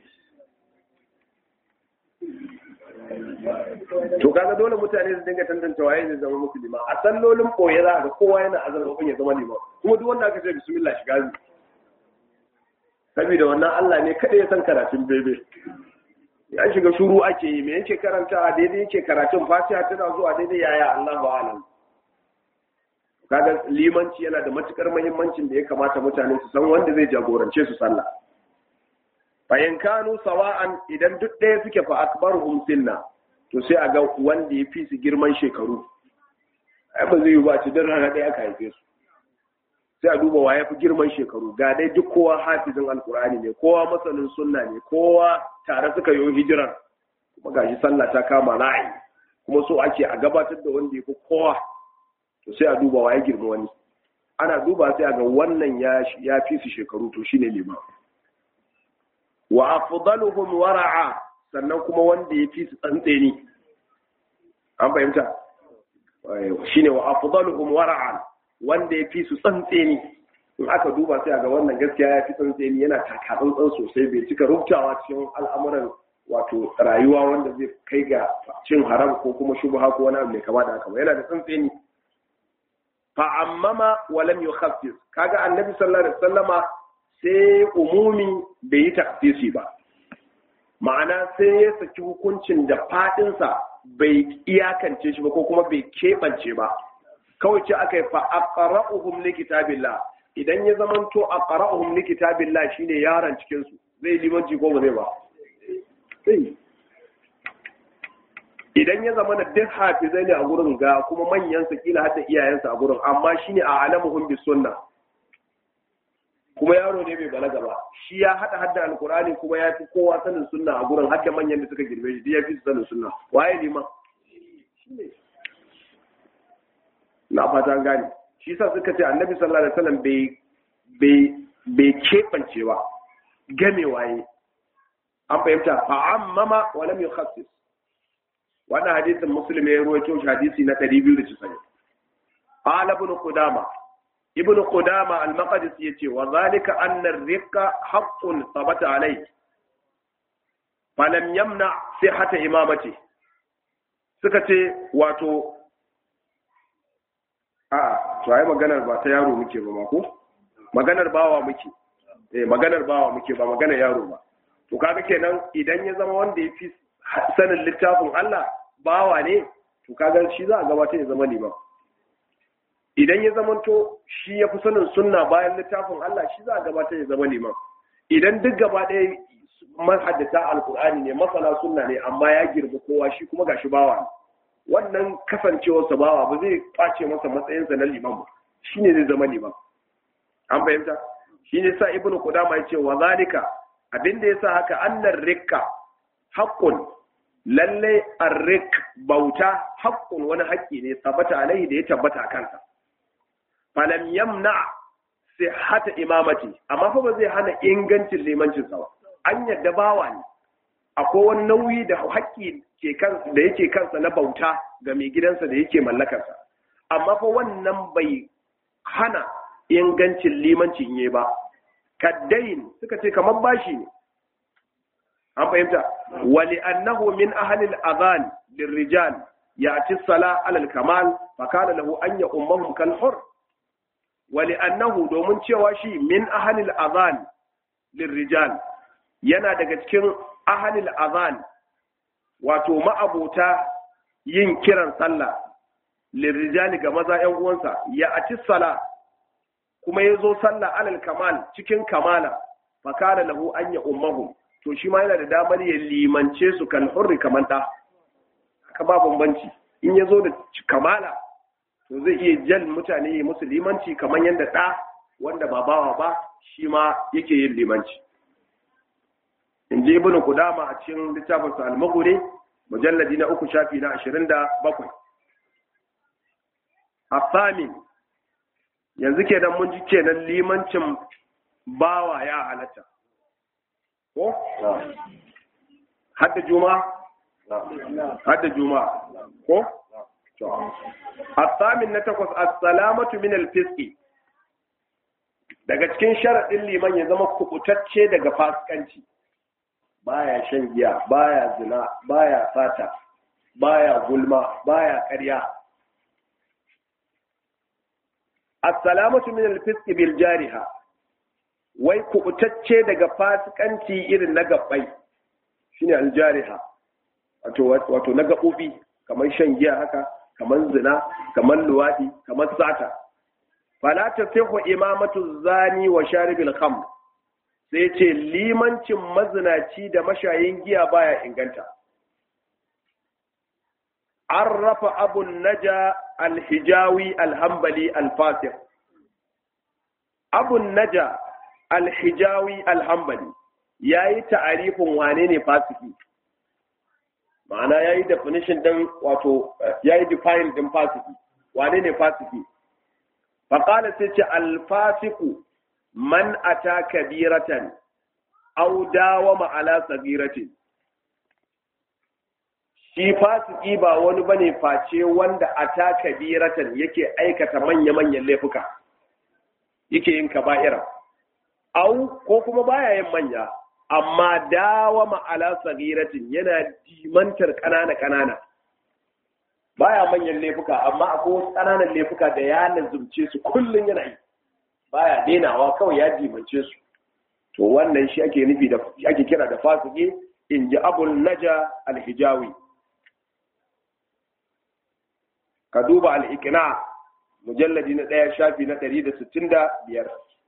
to kaga dole mutane su dinga tantance waye zai zama musulma a sallolin koye za ga kowa yana azar ko ya zama liman kuma duk wanda aka ce bismillah shiga zai saboda wannan Allah ne kada ya san karatun bebe ya shiga shuru ake yi me yake karanta a daidai yake karatun fatiha tana zuwa daidai yaya Allah ba alam kaga limanci yana da matukar muhimmancin da ya kamata mutane su san wanda zai jagorance su sallah bayan kanu sawa'an idan duk ɗaya suke fa akbaruhum sinna to sai a ga wanda ya fi su girman shekaru ai ba zai yi ba ci don rana ɗaya aka haife su sai a duba wa ya fi girman shekaru ga dai duk kowa hafizin alkur'ani ne kowa masanin sunna ne kowa tare suka yi hijiran kuma gashi sallah ta kama ra'ayi kuma so ake a gabatar da wanda ya fi kowa to sai a duba wa ya girma wani ana duba sai a ga wannan ya fi su shekaru to shine liman wa afdaluhum wara'a sannan kuma wanda ya fi su tsantseni an fahimta shine wa afdaluhum wara'a wanda ya fi su tsantseni in aka duba sai a ga wannan gaskiya ya fi tsantseni yana taka tsantsan sosai bai cika rubutawa cikin al'amuran wato rayuwa wanda zai kai ga cin haram ko kuma shubha ko wani abu mai kama da haka yana da tsantseni fa ammama wa lam yukhaffif kaga annabi sallallahu alaihi wasallama sai umumi bai yi taksisi ba ma'ana sai ya saki hukuncin da fadinsa bai iyakance shi ba ko kuma bai keɓance ba kawai ce aka yi fa aqra'uhum li kitabillah idan ya zamanto aqra'uhum li kitabillah shine yaron cikin su zai limanci ko ba zai ba sai idan ya zama da duk hafizai ne a gurin ga kuma manyan sa kila hadda iyayensa a gurin amma shine a alamuhum bis sunna kuma yaro ne bai balaga ba shi ya hada hadda alqur'ani kuma ya fi kowa sanin sunna a gurin hadda manyan da suka girbe shi ya fi sanin sunna waye liman shine na fata gane shi sa suka ce annabi sallallahu alaihi wasallam bai bai bai kebance ba game waye an fahimta fa ammama wa lam yukhassis wannan hadisin muslim ya rawaito shi hadisi na 290 qala ibn qudama ibn qudama al-maqdisi yace wa zalika anna ar-riqa haqqun thabata alayhi falam yamna sihhata imamati suka ce wato a to ai maganar ba ta yaro muke ba ma ko maganar bawa muke eh maganar bawa muke ba maganar yaro ba to kaga kenan idan ya zama wanda ya fi sanin littafin Allah bawa ne to kaga shi za a gabatar ya zama liman idan ya zama to shi ya fi sanin sunna bayan littafin Allah shi za a gabatar ya zama liman idan duk gaba ɗaya mahaddata alkur'ani ne masana sunna ne amma ya girma kowa shi kuma gashi bawa ne wannan kasancewarsa bawa ba zai kwace masa matsayinsa na liman ba shi ne zai zama liman an fahimta shi ne sa ibnu qudama ya ce wa zalika abinda ya sa haka annar rikka haƙƙun lallai arrik bauta haƙƙun wani haƙƙi ne tabbata alaihi da ya tabbata a kansa falam yamna hata imamati amma fa ba zai hana ingancin limancin sa ba an yadda bawa ne akwai wani nauyi da haƙƙi ke kansa da yake kansa na bauta ga mai gidansa da yake mallakarsa amma fa wannan bai hana ingancin limancin yi ba kaddain suka ce kamar bashi ne an fahimta wali annahu min ahlil adhan lirrijal ya'ti sala alal kamal fa kana lahu an ya ummahum kal hur wali annahu domin cewa shi min ahlil adhan lirrijal yana daga cikin ahlil adhan wato ma'abota yin kiran sallah lirrijali ga maza ƴan uwansa ya'ti sala kuma yazo sallah alal kamal cikin kamala fa kana lahu an ya ummahum to shi ma yana da damar ya limance su kan hurri kamar ɗa haka ba bambanci in ya zo da kamala to zai iya jan mutane ya musu limanci kamar yadda ɗa wanda ba bawa ba shi ma yake yin limanci in je ibn kudama a cikin littafin sa al-maghuri mujalladi na uku shafi na ashirin da bakwai asamin yanzu kenan mun ji kenan limancin bawa ya halatta ko? hadda juma? hadda juma ko? asamin na takwas assalamatu min alfiski daga cikin sharaɗin liman ya zama kubutacce daga fasikanci baya shan giya baya zina baya sata baya gulma baya ƙarya assalamatu min alfiski bil jariha wai kubutacce daga fasikanci irin na gabbai shine aljariha wato wato na gabobi kamar shan giya haka kamar zina kamar luwadi kamar sata fala tasihu imamatu zani wa sharibil khamr sai ce limancin mazinaci da mashayin giya baya inganta arrafa abun naja alhijawi alhambali alfasir abun naja alhijawi alhambali ya yi ta'arifin wane ne fasiki ma'ana ya yi definition din wato ya yi define din fasiki wane ne fasiki faƙala sai ce alfasiku man ata kabiratan aw dawama ala sagiratin shi fasiki ba wani bane face wanda ata kabiratan yake aikata manya-manyan laifuka yake yin kaba'ira au ko kuma baya yin manya amma dawama ala sagiratin yana dimantar kanana kanana baya manyan laifuka amma akwai wasu kananan laifuka da ya lazumce su kullun yana yi baya denawa kawai ya dimance su to wannan shi ake nufi da ake kira da fasiki in ji abul naja alhijawi ka duba al'ikina mujalladi na ɗaya shafi na ɗari da sittin da biyar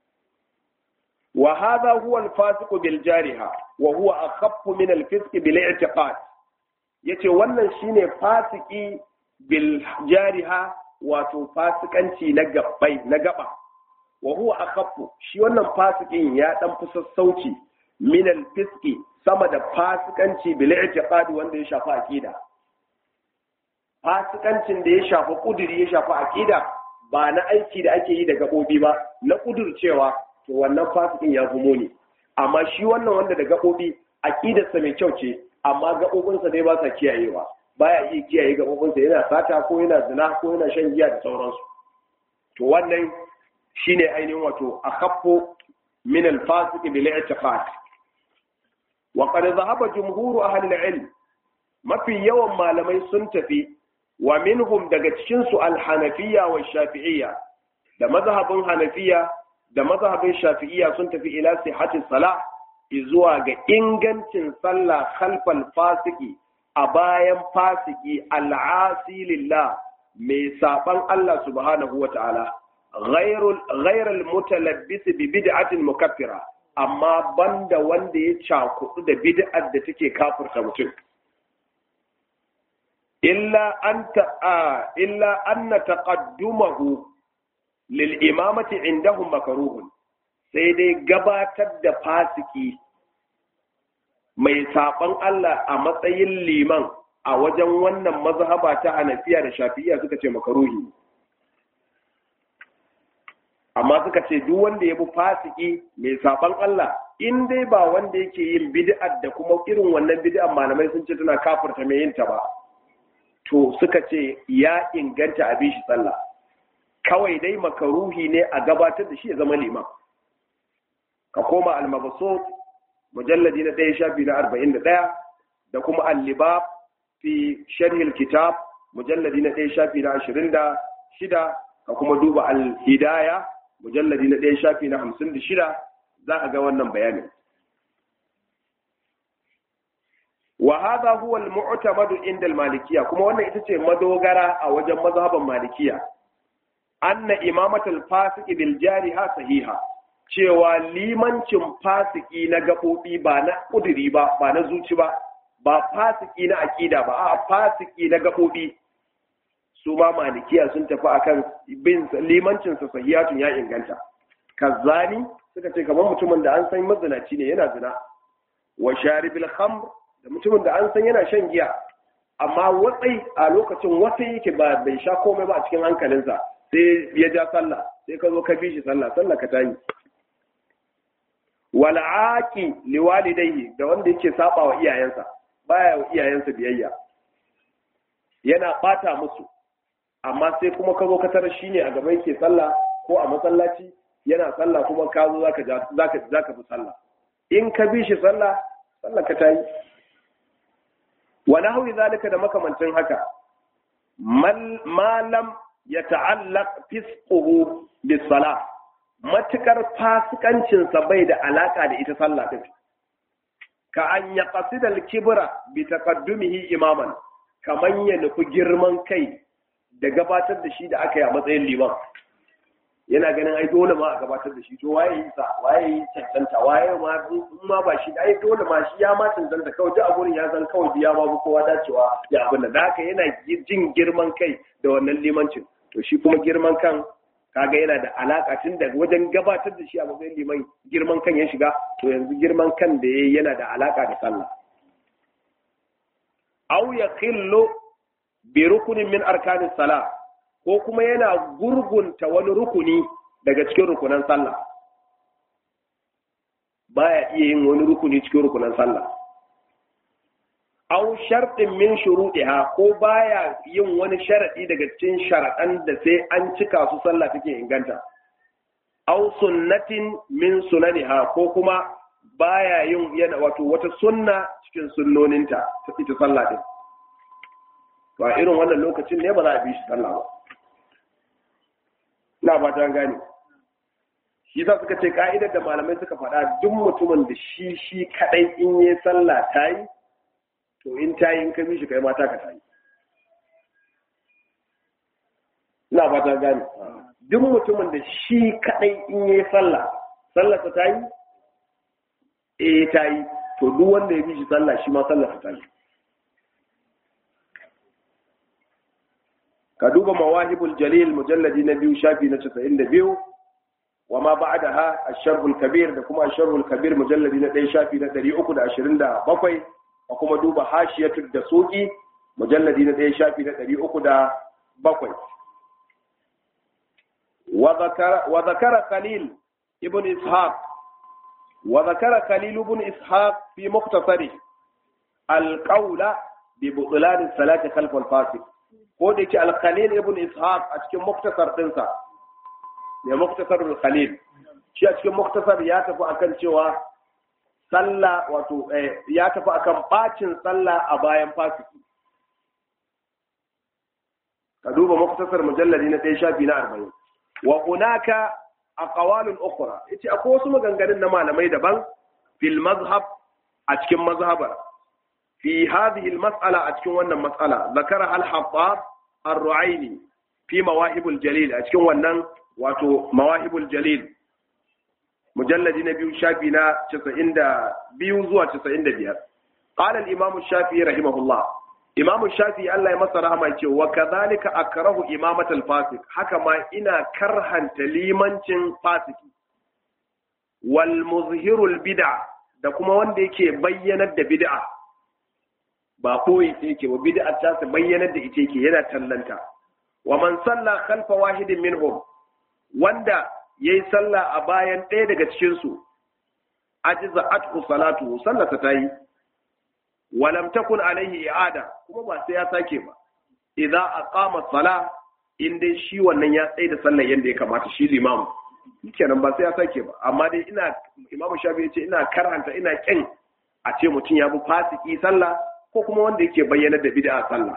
wa hadha huwa al-fasiqu bil jariha wa huwa akhaffu min al-fisq bil i'tiqad yace wannan shine fasiki bil jariha wato fasikanci na gabbai na gaba wa huwa akhaffu shi wannan fasikin ya dan fi sassauci min al-fisqi sama da fasikanci bil i'tiqad wanda ya shafi aqida fasikancin da ya shafi kuduri ya shafi aqida ba na aiki da ake yi da gabobi ba na kudurcewa to wannan fasikin ya fi muni amma shi wannan wanda da gabobi aqidarsa mai kyau ce amma gabobinsa dai ba sa kiyayewa baya iya kiyaye gabobinsa yana sata ko yana zina ko yana shan giya da sauransu to wannan shine ainihin wato akhaffu min al-fasiq bil i'tiqad wa qad dhahaba jumhur ahli al-ilm mafi yawan malamai sun tafi wa minhum daga cikin su al-hanafiyya wa shafi'iyya da mazhabin hanafiya da mazhabin shafi'iyya sun tafi ila sihhati salah zuwa ga ingancin sallah khalfal fasiki a bayan fasiki al'asi lillah mai saban Allah subhanahu wa ta'ala ghairul mutalabbis bi bid'atin mukaffira amma banda wanda ya cakudu da bid'ar da take kafirta mutum illa anta illa anna taqaddumahu lil imamati indahum makruhun sai dai gabatar da fasiki mai saban Allah a matsayin liman a wajen wannan mazhaba ta Hanafiya da Shafi'iyya suka ce makaruhi amma suka ce duk wanda ya bi fasiki mai saban Allah in dai ba wanda yake yin bid'a da kuma irin wannan bid'a malamai sun ce tana kafirta mai yin ta ba to suka ce ya inganta a bishi sallah kawai dai makaruhi ne a gabatar da shi ya zama liman ka koma al-mabsut mujalladi na ɗaya shafi na arba'in da ɗaya da kuma al-libab fi sharhil kitab mujalladi na ɗaya shafi na ashirin da shida ka kuma duba al-hidaya mujalladi na ɗaya shafi na hamsin da shida za a ga wannan bayanin wa hadha huwa al-mu'tamad inda al-malikiyya kuma wannan ita ce madogara a wajen mazhaban malikiya anna imamatul fasiki bil jariha sahiha cewa limancin fasiki na gaɓoɓi ba na ƙuduri ba ba na zuci ba ba fasiki na aƙida ba a fasiki na gaɓoɓi su ma malikiya sun tafi akan bin limancinsa sahiyatun ya inganta kazzani suka ce kamar mutumin da an san mazinaci ne yana zina wa sharibil khamr da mutumin da an san yana shan giya amma watsai a lokacin watsai yake ba bai sha komai ba a cikin hankalinsa sai ya ja sallah sai ka zo ka bi shi sallah sallah ka tayi wal'aki liwalidayhi da wanda yake saba wa iyayensa baya wa iyayensa biyayya yana bata musu amma sai kuma ka zo ka tarar shine a gaba yake sallah ko a masallaci yana sallah kuma ka zo zaka zaka zaka bi sallah in ka bi shi sallah sallah ka tayi wa nahwi zalika da makamancin haka malam ya ta'allaq fisquhu bis salah matukar fasikancinsa bai da alaka da ita sallah din ka an ya qasida al-kibra bi taqaddumihi imaman kaman ya nufi girman kai da gabatar da shi da aka yi a matsayin liman yana ganin ai dole ma a gabatar da shi to waye yi sa waye yi cancanta waye ma in ma ba shi ai dole ma shi ya ma cancanta kawai duk a gurin ya san kawai biya ma kowa dacewa ya abin da haka yana jin girman kai da wannan limancin to shi kuma girman kan kaga yana da alaka tun da wajen gabatar da shi a matsayin liman girman kan ya shiga to yanzu girman kan da yayi yana da alaka da sallah aw yakhillu bi rukunin min arkanis salah ko kuma yana gurgunta wani rukuni daga cikin rukunan sallah baya iya yin wani rukuni cikin rukunan sallah aw shartin min shuruɗiha ko baya yin wani sharadi daga cikin sharaɗan da sai an cika su sallah take inganta aw sunnatin min sunaniha ko kuma baya yin yana wato wata sunna cikin sunnoninta ta ita sallah din to a irin wannan lokacin ne ba za a bi shi sallah ba ina ba ta gane shi yasa suka ce ka'idar da malamai suka faɗa duk mutumin da shi shi kadai in yi sallah ta yi to in ta yi in ka bi shi kai mata ka ta yi ina ba ta gane duk mutumin da shi kadai in yi sallah sallah ta yi eh ta yi to duk wanda ya bi shi sallah shi ma sallah ta yi ka duba mawahibul jalil mujalladi na biyu shafi na 92 wa ma ba'daha ash-sharhul kabir da kuma ash-sharhul kabir mujalladi na 1 shafi na 327 da kuma duba hashiyatud dasuqi mujalladi na 1 shafi na 307 wa zakara wa zakara khalil ibn ishaq wa zakara khalil ibn ishaq fi mukhtasari al-qawla bi butlan as-salati khalf al-fasiq ko da yake al-khalil ibn ishaq a cikin muktasar dinsa ne muktasar al-khalil shi a cikin muktasar ya tafi akan cewa sallah wato ya tafi akan bacin sallah a bayan fasiki ka duba muktasar mujalladi na ɗaya shafi na arba'in wa hunaka aqwalun ukhra yace akwai wasu maganganun na malamai daban fil mazhab a cikin mazhabar في هذه المسألة أتكون وانا مسألة ذكرها الحطاب الرعيني في مواهب الجليل أتكون وانا واتو مواهب الجليل مجلد نبي شافينا تسعين دا بيوزوا تسعين دا بيار قال الإمام الشافعي رحمه الله إمام الشافعي الله يمسر رحمه يقول وكذلك أكره إمامة الفاسق حكما إنا كرها تليمانشن فاسق والمظهر البدع da kuma wanda yake bayyanar da bid'a ba koyi ta yake ba bid'a ta su bayyanar da ita yake yana tallanta wa man salla khalfa wahidin minhum wanda yayi sallah a bayan ɗaya daga cikin su ajiza atku salatu sallata tayi wa lam takun alaihi i'ada kuma ba sai ya sake ba idza aqama sala in dai shi wannan ya tsaye da sallar yanda ya kamata shi limam kenan ba sai ya sake ba amma dai ina imamu shafi ya ce ina karhanta ina kin a ce mutum ya bi fasiki sallah ko kuma wanda yake bayyanar da bid'a sallah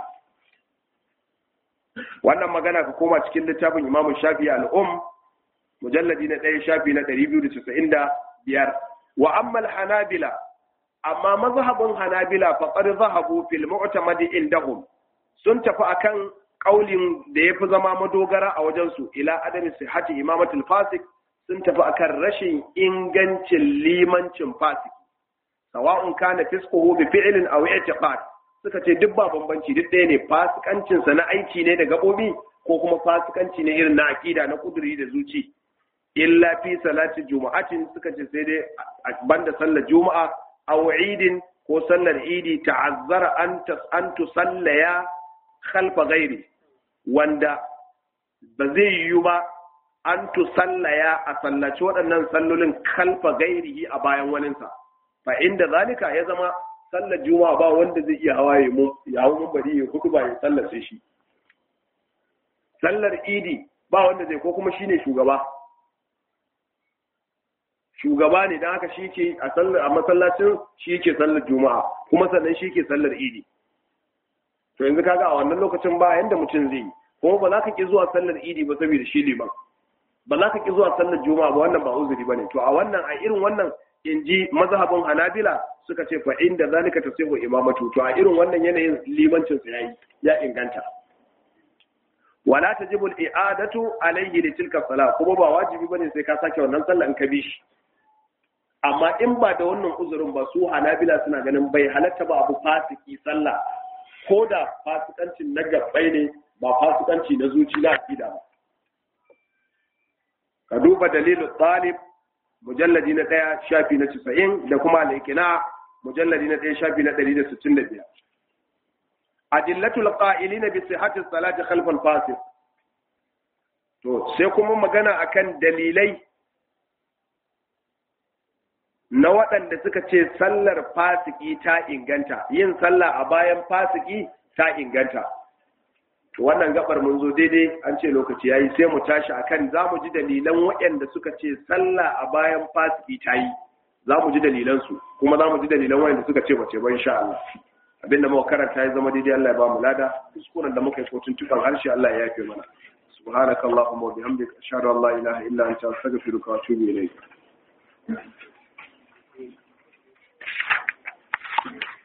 wannan magana ka koma cikin littafin Imam Shafi al-Um mujalladi na 1 shafi na 295 wa amma al-Hanabila amma mazhabin Hanabila faqad zahabu fil mu'tamadi indahum sun tafi akan kaulin da yafi zama madogara a wajen su ila adami sihhati imamatul fasik sun tafi akan rashin ingancin limancin fasik sawa'un kana fisquhu bi fi'lin aw i'tiqad suka ce duk ba bambanci duk ɗaya ne fasikancin sa na aiki ne da gabobi ko kuma fasikanci ne irin na akida na kuduri da zuci illa fi salati juma'atin suka ce sai dai banda sallar juma'a aw idin ko sallar idi ta'azzara an tas an tusallaya khalfa ghairi wanda ba zai yiwu ba an tusallaya a sallaci waɗannan sallolin khalfa gairihi a bayan waninsa fa inda zalika ya zama sallar juma'a ba wanda zai iya hawaye mu ya hawo mun bari ya hudu ba ya sallar sai shi sallar idi ba wanda zai ko kuma shine shugaba shugaba ne dan haka shi ke a sallar a masallacin shi ke sallar juma'a kuma sannan shi ke sallar idi to yanzu kaga a wannan lokacin ba yanda mutum zai yi kuma ba za ka ki zuwa sallar idi ba saboda shi liman ba za ka ki zuwa sallar juma'a ba wannan ba uzuri bane to a wannan a irin wannan in ji mazhabin hanabila suka ce fa inda zalika tasihu imamatu to a irin wannan yanayin limancin sa yayi ya inganta wala tajibu al-i'adatu alayhi li tilka salat kuma ba wajibi bane sai ka sake wannan sallah in ka bi shi amma in ba da wannan uzurin ba su hanabila suna ganin bai halatta ba abu fasiki sallah ko da fasikancin na gabbai ne ba fasikanci na zuci na aqida ba ka duba dalilin talib mujalladi na ɗaya shafi na casa'in da kuma alaikina mujalladi na ɗaya shafi na ɗari da sittin da biyar adillatul qa'ilina bi sihhati salati khalfal fasik to sai kuma magana akan dalilai na waɗanda suka ce sallar fasiki ta inganta yin sallah a bayan fasiki ta inganta to wannan gabar mun zo daidai an ce lokaci yayi sai mu tashi akan za mu ji dalilan waɗanda suka ce sallah a bayan fasiki ta yi za mu ji dalilan su kuma za mu ji dalilan waɗanda suka ce bace ba insha Allah abinda muka karanta ya zama daidai Allah ya ba mu lada kuskuren da muka yi ko tuntuban harshe Allah ya yafe mana subhanakallahumma wa bihamdika ashhadu an la ilaha illa anta astaghfiruka wa atubu ilayk Thank you.